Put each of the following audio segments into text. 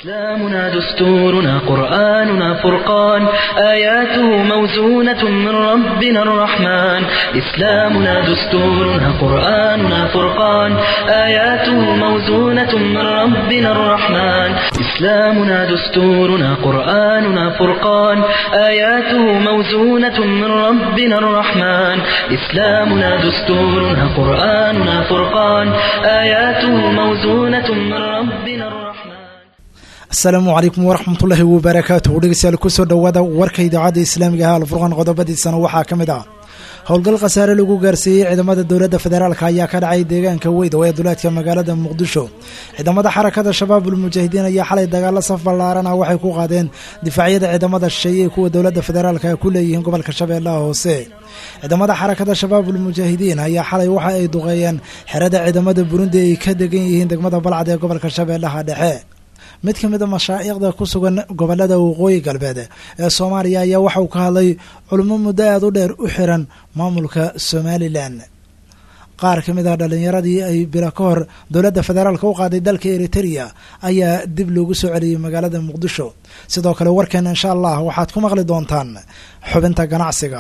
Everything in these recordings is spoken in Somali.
إسلامنا دستورنا قرآننا فرقان آياته موزونة من ربنا الرحمن إسلامنا دستورنا قرآننا فرقان آياته موزونة من ربنا الرحمن إسلامنا دستورنا قرآننا فرقان آياته موزونة من ربنا الرحمن إسلامنا دستورنا قرآننا فرقان آياته موزونة من ربنا الرحمن asalaamu calaykum waraxmatullaahi wabarakaatuhu dhegeystayaal kusoo dhowaada warka idaacadda islaamiga ah alfurqan qodobadiisana waxaa ka mid ah howlgal khasaare lagu gaarsiiyey ciidamada dowladda federaalk ayaa ka dhacay deegaanka weydow ee duleedka magaalada muqdisho ciidamada xarakada shabaabul mujaahidiin ayaa xalay dagaalo saf ballaaran ah waxay ku qaadeen difaacyada ciidamada shisheeye ee kuwa dowladda federaalk ay ku leeyihiin gobolka shabeellaha hoose ciidamada xarakada shabaabul mujaahidiin ayaa xalay waxa ay duqeeyeen xerada ciidamada burundi ay ka degan yihiin degmada balcad ee gobolka shabeellaha dhexe mid ka mid a mashaa'iqda ku sugan gobolada waqooyi galbeed ee soomaaliya ayaa waxa uu ka hadlay culimo muddo aada u dheer u xiran maamulka somalilan qaar ka mid ah dhallinyaradii ay bila ka hor dowladda federaalk u qaaday dalka eritereya ayaa dib loogu soo celiyey magaalada muqdisho sidoo kale warkeena insha allah waxaad ku maqli doontaan xubinta ganacsiga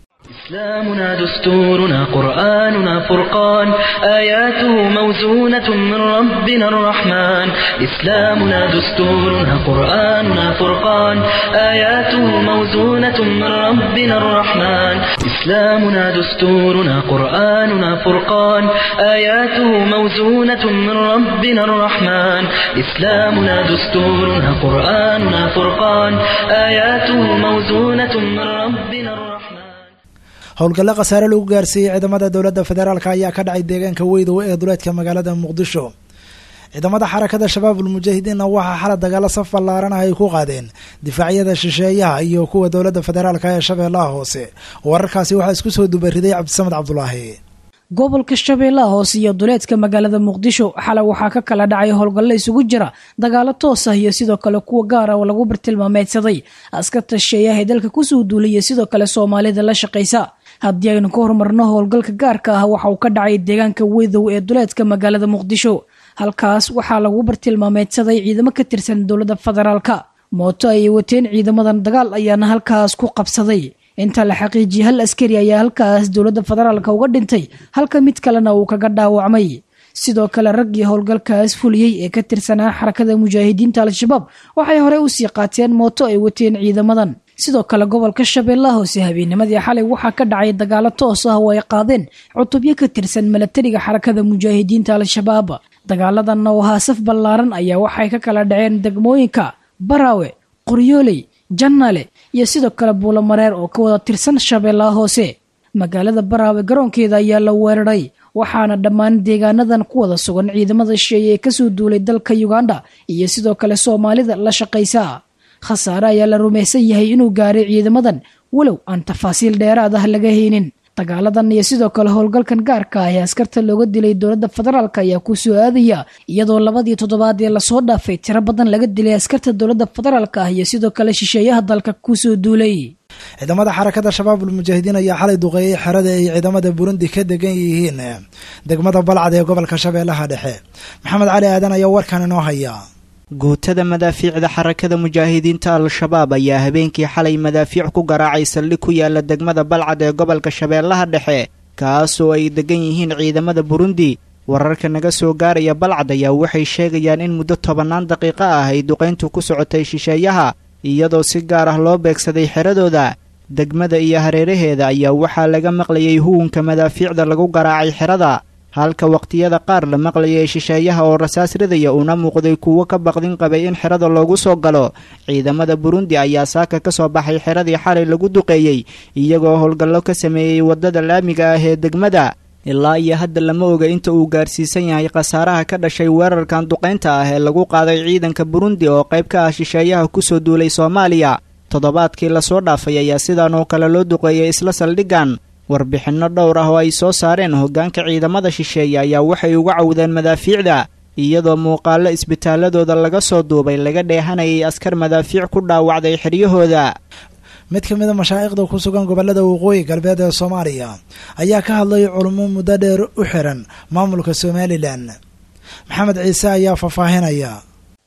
إسلامنا دستورنا قرآننا فرقان آياته موزونة من ربنا الرحمن إسلامنا دستورنا قرآننا فرقان آياته موزونة من ربنا الرحمن إسلامنا دستورنا قرآننا فرقان آياته موزونة من ربنا الرحمن إسلامنا دستورنا قرآننا فرقان آياته موزونة من ربنا الرحمن howlgallo khasaare lagu gaarsiiyey ciidamada dowladda federaalk ayaa ka dhacay deegaanka weydow ee duleedka magaalada muqdisho ciidamada xarakada shabaabul mujaahidiinna waxaa xala dagaalo saf ballaaran ah ay ku qaadeen difaacyada shisheeyaha iyo kuwa dowladda federaalk ee shabeellaha hoose wararkaasi waxaa isku soo dubariday cabdisamed cabdulaahi gobolka shabeellaha hoose iyo duleedka magaalada muqdisho xalay waxaa ka kala dhacay howlgallo isugu jira dagaalo toos ah iyo sidoo kale kuwa gaara oo lagu bartilmaameedsaday askarta shisheeyaha ee dalka kusoo duulaya sidoo kale soomaalida la shaqaysa haddii aynu ka horumarno howlgalka gaarka ah waxa uu ka dhacay deegaanka weydow ee duleedka magaalada muqdisho halkaas waxaa lagu bartilmaameedsaday ciidamo ka tirsan dowladda federaalka mooto ayay wateen ciidamadan dagaal ayaana halkaas ku qabsaday inta la xaqiijiyay hal askari ayaa halkaas dowladda federaalka uga dhintay halka mid kalena uu kaga dhaawacmay sidoo kale raggii howlgalkaas fuliyey ee ka tirsanaa xarakada mujaahidiinta al-shabaab waxay horey usii qaateen mooto ay wateen ciidamadan sidoo kale gobolka shabeellaha hoose habeennimadii xalay waxaa ka dhacay dagaalo toos ah oo ay qaadeen cutubyo ka tirsan milatariga xarakada mujaahidiinta al-shabaab dagaaladan oo ahaa saf ballaaran ayaa waxay ka kala dhaceen degmooyinka baraawe qoryooley jannale iyo sidoo kale buulamareer oo ka wada tirsan shabeellaha hoose magaalada baraawe garoonkeeda ayaa la weeraray waxaana dhammaan deegaanadan ku wada sugan ciidamada shisheeye ee kasoo duulay dalka uganda iyo sidoo kale soomaalida la shaqaysa khasaare ayaa la rumaysan yahay inuu gaaray ciidamadan walow aan tafaasiil dheeraad ah laga haynin dagaaladan iyo sidoo kale howlgalkan gaarka ah ee askarta looga dilay dowladda federaalk ayaa ku soo aadaya iyadoo labadii toddobaad ee lasoo dhaafay tiro badan laga dilay askarta dowladda federaalk ah iyo sidoo kale shisheeyaha dalka kusoo duulay ciidamada xarakada shabaabul mujaahidiin ayaa xalay duqeeyey xerada ay ciidamada burundi ka degan yihiin degmada balcad ee gobolka shabeellaha dhexe maxamed cali aadan ayaa warkan inoo haya guutada madaafiicda xarakada mujaahidiinta al-shabaab ayaa habeenkii xalay madaafiic ku garaacay saldhig ku yaala degmada balcad ee gobolka shabeellaha dhexe kaasoo ay degan yihiin ciidamada burundi wararka naga soo gaaraya balcad ayaa waxay sheegayaan in muddo tobannaan daqiiqo ah ay duqayntu ku socotay shisheeyaha iyadoo si gaar ah loo beegsaday xeradooda degmada iyo hareeraheeda ayaa waxaa laga maqlayay huwunka madaafiicda lagu garaacay xerada halka waqtiyada qaar la maqlayay shisheeyaha oo rasaas ridaya uuna muuqday kuwo ka baqdin qabay in xerada loogu soo galo ciidamada burundi ayaa saaka ka soo baxay xeradii xalay lagu duqeeyey iyagoo howlgallo ka sameeyey waddada laamiga ah ee degmada ilaa iyo hadda lama oga inta uu gaarsiisan yahay khasaaraha ka dhashay weerarkan duqaynta ah ee lagu qaaday ciidanka burundi oo qayb ka ah shisheeyaha kusoo duulay soomaaliya toddobaadkii lasoo dhaafay ayaa sidan oo kale loo duqeeyey isla saldhiggan warbixinno dhowr ah oo ay soo saareen hoggaanka ciidamada shisheeye ayaa waxay uga cawdeen madaafiicda iyadoo muuqaallo isbitaaladooda laga soo duubay laga dheehanayay askar madaafiic ku dhaawacday xiryahooda mid ka mida mashaa'ikhda ku sugan gobollada waqooyi galbeed ee soomaaliya ayaa ka hadlay culummo muddo dheer u xiran maamulka somalilan maxamed ciise ayaa faahfaahinaya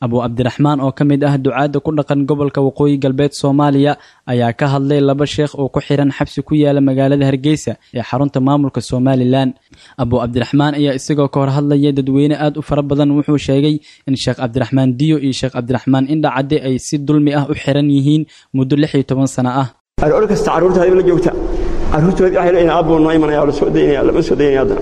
abu cabdiraxmaan oo ka mid ah ducaadda ku dhaqan gobolka waqooyi galbeed soomaaliya ayaa ka hadlay laba sheekh oo ku xiran xabsi ku yaala magaalada hargeysa ee xarunta maamulka somalilan abu cabdiraxmaan ayaa isagoo ka hor hadlaya dadweyne aad u fara badan wuxuu sheegay in sheekh cabdiraxmaan diyo iyo sheekh cabdiraxmaan indhacadde ay si dulmi ah u xiran yihiin muddo lix iyo toban sano ah aroor kasta carruurta hadib la joogta carruurtoodii waxay leeyihin aabuu noo imanaya oo la soo daynaya lama soo daynaya haddana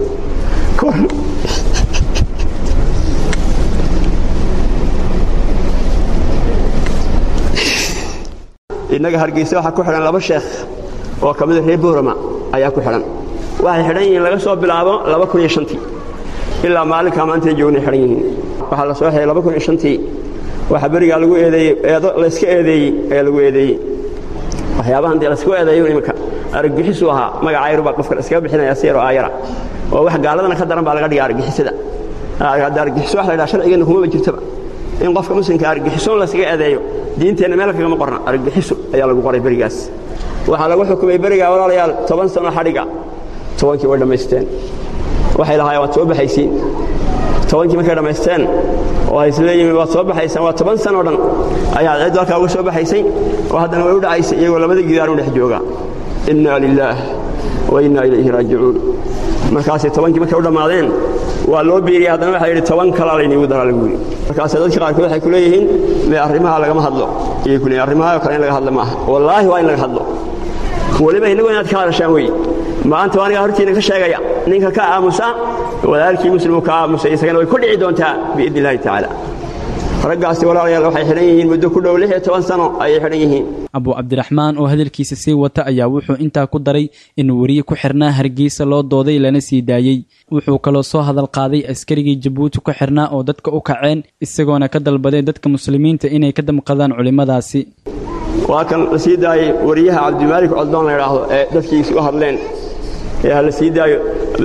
innaga hargeysa waxaa ku xidhan laba sheekh oo ka mida reer boorama ayaa ku xidhan waxay xidhan yihiin laga soo bilaabo laba kun iyo shantii ilaa maalinkaa maantay joognay xidhan yihiin waxaa la soo xidhay laba kun iyo shantii waxaa berigaa lagu eedeeyey eedo layska eedeeyey ayaa lagu eedeeyey waxyaabahan dee laysku eedeeyo iminka argagixisuu ahaa magaca yar baa qofka iskaga bixinaya si yaroo aayara oo wax gaaladana ka daran baa laga dhiga argagixisada hadda argagixiso wax la ydhaha sharcigeenna kumaba jirtaba in qofka muslimka argagixisoon layskaga eedeeyo diinteenna meel kagama qorna argagixiso ayaa lagu qoray berigaas waxaa lagu xukumay berigaa walaalayaal toban sano xadhiga tobankii way dhammaysteen waxay lahaayeen waad soo baxaysiin tobankii markay dhammaysteen oo ay isleeyihiin waad soo baxaysaan waa toban sanoo dhan ayaa ciddu halkaa uga soo baxaysay oo haddana way u dhacaysay iyagoo labada gidaanu dhex jooga inna lilaah wa inna ilayhi raajicuun markaasay tobankii markay u dhammaadeen waa loo biiriyey haddana waxaa yidhi toban kalaa layniigu daraa lagu yidhi markaase dadka qaarkood waxay ku leeyihiin mee arrimaha lagama hadlo ayay ku leeyihin arrimaha oo kale in laga hadlo maaha wallaahi waa in laga hadlo weliba innagu inaad ka hadashaan weeye maanta waa anigaa hortiina ka sheegaya ninka ka aamusa walaalkii muslimuu ka aamusay isagana way ku dhici doontaa biidni illaahi tacaala raggaasi walaalayaal waxay xidhan yihiin muddo ku dhow lix iyo toban sano ayay xidhan yihiin abu cabdiraxmaan oo hadalkiisa sii wata ayaa wuxuu intaa ku daray in weriye ku xirnaa hargeysa loo dooday lana sii daayey wuxuu kaloo soo hadal qaaday askarigii jabuuti ku xirnaa oo dadka u kaceen isagoona ka dalbaday dadka muslimiinta inay ka damqadaan culimmadaasi waa kan la sii daayey wariyaha cabdimaalik coddoon la idhaahdo ee dadkiisi u hadleen ee ha la sii daayo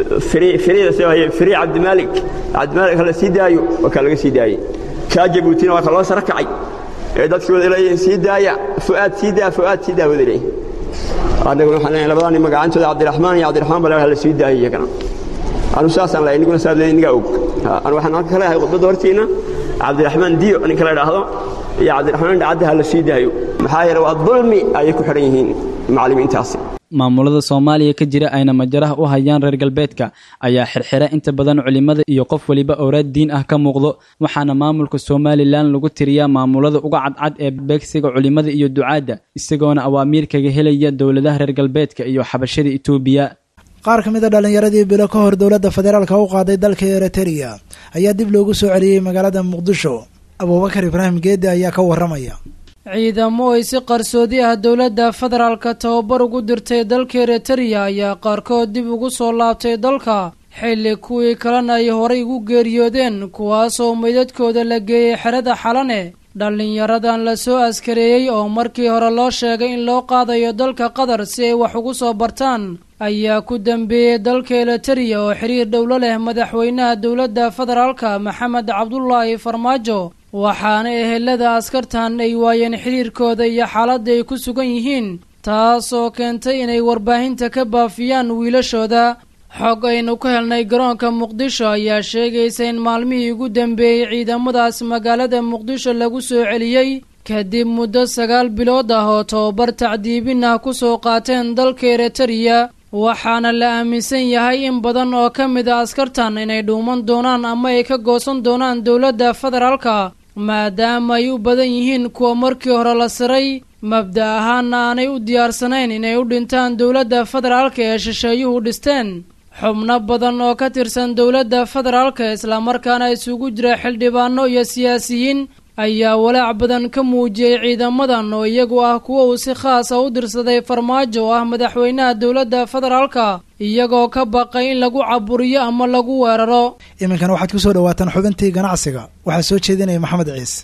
firi cabdimaalik cabdimaalik ha la sii daayo waa kaa laga sii daayey kaa jabuutina waa ka loo sara kacay ee dadkii wada leeyihiin sii daaya fu'aad sii daa fu'aad sii daa wada leeyihin annaguna waxaan leeyahay labadaa nin magacantooda cabdiraxmaan iyo cabdiraxmaan bale ha la sii daayay iyagana anu saasaan leeyahay niguna saad leeyahay nigaa og anu waxaan halka ka leeyahay khudbadda hortiina cabdiraxmaan diyo ninka la idhaahdo iyo cabdiraxmaan dhacadda ha la sii daayo maxaa yeele waa dulmi ayay ku xidhan yihiin macallimiintaasi maamulada soomaaliya ka jira ayna majaraha u hayaan reer galbeedka ayaa xirxira inta badan culimmada iyo qof weliba owraad diin ah ka muuqdo waxaana maamulka somalilan lagu tiriyaa maamulada uga cadcad ee beegsiga culimmada iyo ducaadda isagoona awaamiir kaga helaya dowladaha reer galbeedka iyo xabashada etoobiya qaar ka mid a dhallinyaradii bilo ka hor dowladda federaalka u qaaday dalka eritrea ayaa dib loogu soo celiyey magaalada muqdisho abuubakar ibraahim geedi ayaa ka warramaya ciidamo ay si qarsoodi ah dowladda federaalka tababar ugu dirtay dalka eritrea ayaa qaarkood dib ugu soo laabtay dalka xilli kuwii kalena ay horay ugu geeriyoodeen kuwaasoo meydadkooda la geeyey xerada xalane dhallinyaradan la soo askareeyey oo markii hore loo sheegay in loo qaadayo dalka qatar si ay wax ugu soo bartaan ayaa ku dambeeyey dalka eritrea oo xiriir dhowlo leh madaxweynaha dowladda federaalka maxamed cabdulaahi farmaajo waxaana ehelada askartan ay waayeen xiriirkooda iyo xaaladda ay ku sugan yihiin taas oo keentay inay warbaahinta ka baafiyaan wiilashooda xog aynu ka helnay garoonka muqdisho ayaa sheegaysa in maalmihii ugu dambeeyey ciidamadaas magaalada muqdisho lagu soo celiyey kadib muddo sagaal bilood ah oo tababar tacdiibin ah kusoo qaateen dalka eritrea waxaana la aaminsan yahay in badan oo ka mid a askartan inay dhuuman doonaan ama ay ka goosan doonaan dowladda federaalka maadaama ay u badan yihiin kuwa markii hore la siray mabda ahaanna aanay u diyaarsanayn inay u dhintaan dowladda federaalka ee shisheeyuhu dhisteen xubno badan oo ka tirsan dowladda federaalka islamarkaana isugu jira xildhibaano iyo siyaasiyiin ayaa walaac badan ka muujiyey ciidamadan oo iyagu ah kuwa uu si khaasa u dirsaday farmaajo oo ah madaxweynaha dowladda federaalka iyagoo ka baqay in lagu caburiyo ama lagu weeraro iminkana waxaad ku soo dhawaataan xubintii ganacsiga waxaa soo jeedinaya maxamed ciise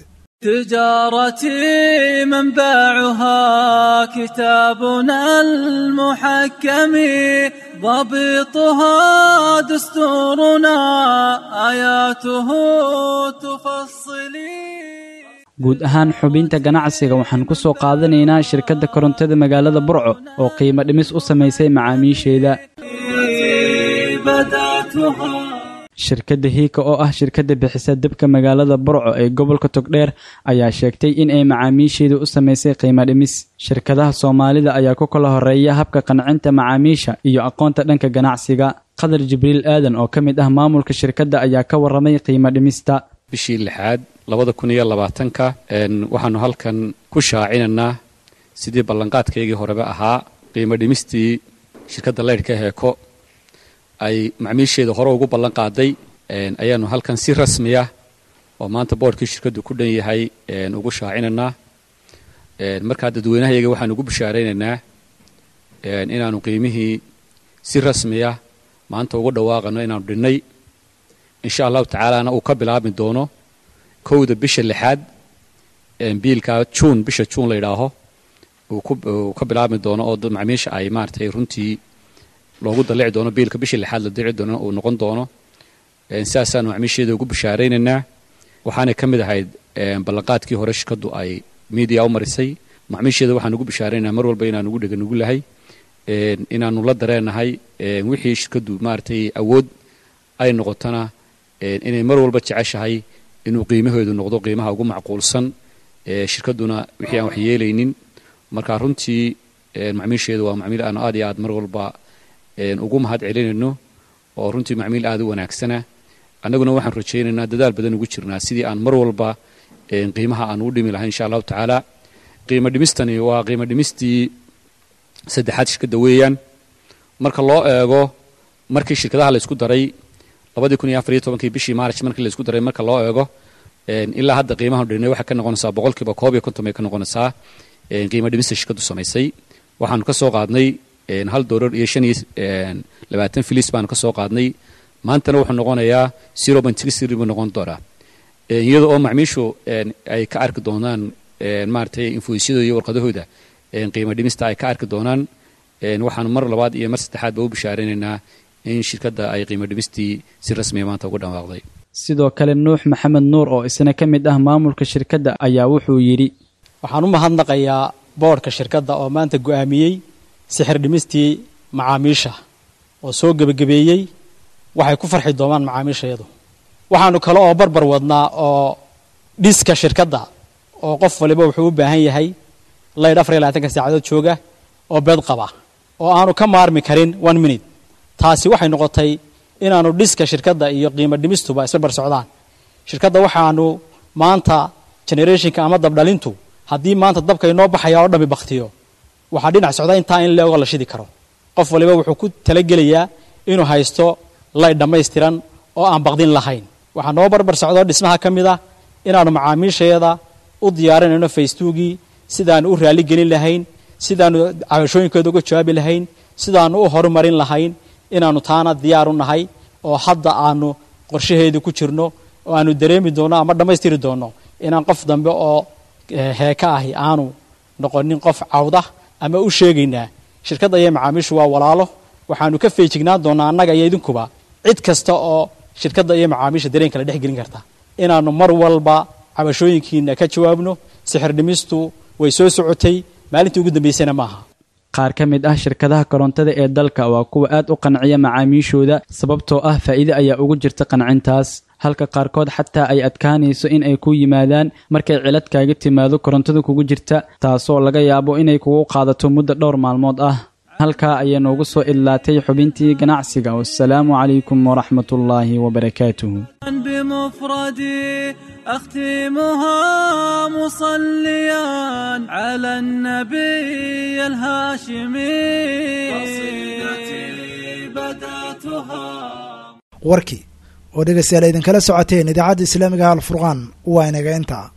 تجارتي منبعها كتابنا المحكم ضبطها دستورنا آياته تفصلي guud ahaan xubinta ganacsiga waxaan ku soo qaadanaynaa shirkadda korontada magaalada burco oo qiimo dhimis u samaysay macaamiisheeda shirkadda hiika oo ah shirkadda bixisa debka magaalada burco ee gobolka togdheer ayaa sheegtay in ay macaamiisheedu u samaysay qiimo dhimis shirkadaha soomaalida ayaa ku kala horeeya habka qancinta macaamiisha iyo aqoonta dhanka ganacsiga qadar jibriil aadan oo ka mid ah maamulka shirkadda ayaa ka warramay qiimo dhimista bishii lixaad labada kun iyo labaatanka waxaanu halkan ku shaacinaynaa sidii ballanqaadkaygii horeba ahaa qiimo dhimistii shirkadda leydhka heeko ay macmiisheeda hore ugu ballan qaaday ayaanu halkan si rasmiya oo maanta boodhkii shirkaddu ku dhan yahay ugu shaacinaynaa markaa dadweynahayaga waxaanu ugu bishaaraynaynaa inaanu qiimihii si rasmiya maanta ugu dhawaaqano inaanu dhinnay insha allahu tacaalana uu ka bilaabmi doono kowda bisha lixaad biilka juun bisha juun la yidhaaho uu ka bilaabmi doono oo macmiisha ay maaratay runtii loogu dalici doono biilka bishii lixaad la dalici doono uu noqon doono sidaasaanu macmiisheeda ugu bishaaraynaynaa waxaanay ka mid ahayd ballanqaadkii hore shirkaddu ay media u marisay macmiisheeda waxaan ugu bishaaraynaynaa mar walba inaanu ugu dheganugu lahay inaanu la dareenahay wixii shirkaddu maaratay awood ay noqotona inay mar walba jeceshahay inuu qiimaheedu noqdo qiimaha ugu macquulsan shirkadduna wixii aan wax yeelaynin marka runtii macmiisheedu waa macmiil aanu aad iyo aad mar walba ugu mahad celinayno oo runtii macmiil aad u wanaagsana annaguna waxaan rajaynaynaa dadaal badan ugu jirnaa sidii aan mar walba qiimaha aan u dhimi lahayn insha allahu tacaala qiimo dhimistani waa qiimo dhimistii saddexaad shirkadda weeyaan marka loo eego markii shirkadaha la isku daray labadii kun iyo afar iyo tobankii bishii maarch markii la isku daray marka loo eego ilaa hadda qiimahan dhinay waxay ka noqonaysaa boqolkiiba koob iyo konton bay ka noqonaysaa qiimo dhimista shirkaddu samaysay waxaanu ka soo qaadnay hal doolar iyo shan iyo labaatan filis baanu ka soo qaadnay maantana wuxuu noqonayaa zero point six three buu noqon doonaa iyada oo macmiishu ay ka arki doonaan maaragtay infoysyadooda iyo warqadahooda qiimo dhimista ay ka arki doonaan waxaanu mar labaad iyo mar saddexaad ba u bishaaraynaynaa in shirkadda ay qiimo dhimistii si rasmiya maanta ugu dhawaaqday sidoo kale nuux maxamed nuur oo isna ka mid ah maamulka shirkadda ayaa wuxuu yidhi waxaan u mahadnaqayaa boodhka shirkadda oo maanta go'aamiyey sixir dhimistii macaamiisha oo soo gebagabeeyey waxay ku farxi doonaan macaamiishayadu waxaanu kale oo barbar wadnaa oo dhiska shirkadda oo qof waliba wuxuu u baahan yahay laydh afar iyo labaatanka saacadood jooga oo beed qaba oo aanu ka maarmi karin one minute taasi waxay noqotay inaanu dhiska shirkadda iyo qiimo dhimistuba isbarbar socdaan shirkadda waxaanu maanta generationka ama dabdhalintu haddii maanta dabka inoo baxaya oo dhami baktiyo waxaa dhinac socda intaa in leego la shidi karo qof waliba wuxuu ku talagelayaa inuu haysto laydh dhammaystiran oo aan baqdin lahayn waxaa noo barbar socdo dhismaha ka mid ah inaanu macaamiisheeda u diyaarinayno faystugii sidaanu u raali gelin lahayn sidaanu cabashooyinkooda uga jawaabi lahayn sidaanu u horumarin lahayn inaanu taana diyaar u nahay oo hadda aanu qorshaheedii ku jirno oo aanu dareemi doonno ama dhammaystiri doonno inaan qof dambe oo heeka ahi aanu noqonin qof cawda ama u sheegaynaa shirkadda iyo macaamiishu waa walaalo waxaanu ka feejignaan doonnaa annaga iyo idinkuba cid kasta oo shirkadda iyo macaamiisha dareen kala dhex gelin karta inaannu mar walba cabashooyinkiina ka jawaabno sixir dhimistu way soo socotay maalintii ugu dambaysana maaha qaar ka mid ah shirkadaha korontada ee dalka waa kuwa aad u qanciya macaamiishooda sababtoo ah faa'iide ayaa ugu jirta qancintaas halka qaarkood xataa ay adkaanayso in ay ku yimaadaan markay cilad kaaga timaado korontada kugu jirta taasoo laga yaabo inay kugu qaadato muddo dhowr maalmood ah halkaa ayaa noogu soo idlaatay xubintii ganacsiga wassalaamu calaykum waraxmatullaahi wabarakaatuhu بمفردي أختمها مصليا على النبي الهاشمي قصيدتي بدأتها warkii oo dhegaystayaal idinkala socoteen idaacadda islaamiga alfurqaan waa inaga intaa